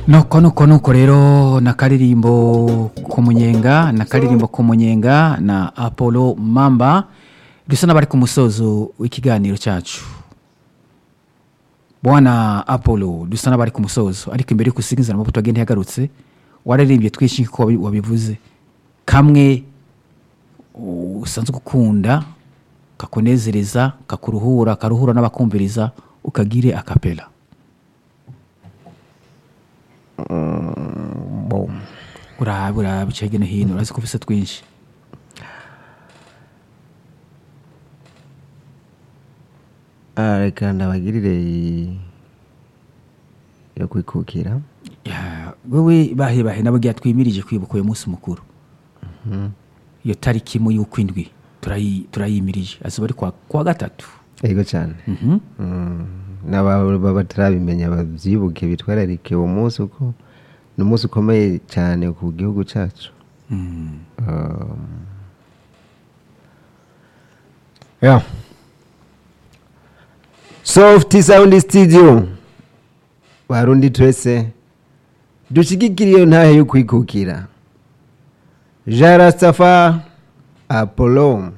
nuko nuko nuko rero na karirimbo ku munyenga na karirimbo ku munyenga na apollo mamba dusa n'abari ku musozo w'ikiganiro cyacu bwana apollo dusa n'abari ku musozo ariko imbere y'uko usiga inzira amavuta wagenda yagarutse wararirimbye twinshi nk'uko wabi- wabivuze kamwe usanzwe ukunda kakunezereza kakuruhura karuhura n'abakumviriza ukagire akapela Bon. urabe urabe uca hirya no hino urazi ko ufise twinshi Ah, reka ndabagirire iyi yo kwikukira Ya, wewe bahe bahe nababwira twimirije kwibuka uyu munsi mukuru iyo tariki imwe y'ukwindwi turayi- turayimirije azuba ari kwa, kwa gatatu yego cyane Mhm. Mm, n'ababa batarabimenya babyibuke bitwararike uwo munsi uko ni umunsi ukomeye cyane ku gihugu cyacu Mm. Um, yeah. soft sound studio barundi twese dushigikira iyo ntahe yo kwikukira jean rastafa apollo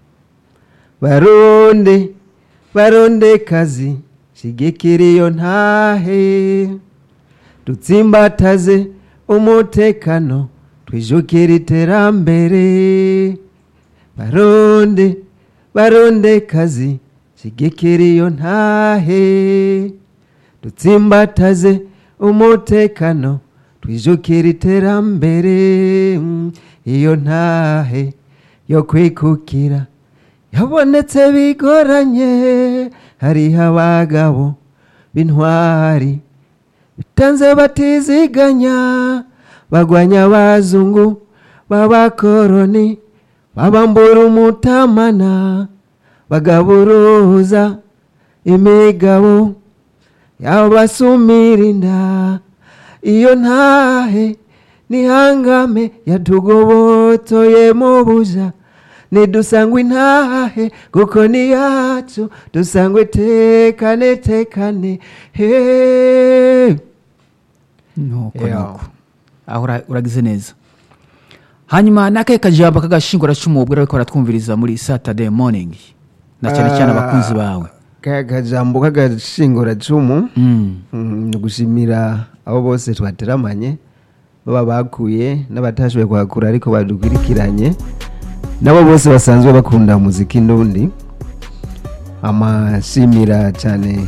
barundi barundi kazi shigikira iyo ntahe dutsimbataze umutekano twijukire iterambere baronde baronde kazi shigikira iyo ntahe dutsimbataze umutekano twijukire iterambere Mm, iyo ntahe yo kwikukira yabonetse bigoranye hariho abagabo b'intwari bitanze batiziganya bagwanya abazungu b'abakoroni babambura umutamana bagaburuza imigabo yabasumira inda iyo ntahe nihangame yatugobotoye mu buja nidusangwe intahe kuko ni yacu dusangwe tekane tekane he nuko Yeah. nuko aho ura- uragize neza hanyuma n'akahe kajambo k'agashinguracumu ubwo ariko baratwumviriza muri saturday morning na cyane cyane abakunzi bawe kaya kajambo k'agashinguracumu Mm. Mm, ni ugushimira abo bose twateramanye baba bakuye n'abatashoboye kuhakura ariko badukurikiranye nabo bose basanzwe bakunda muziki n'undi amashimira cyane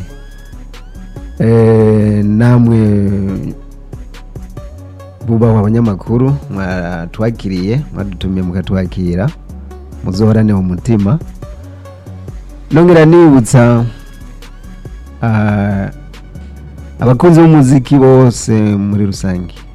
eh, namwe bubahwa abanyamakuru mwatwakiriye mwadutumiye mukatwakira muzohorane mu mutima nongera nibutsa ah, abakunzi b'umuziki bose muri rusange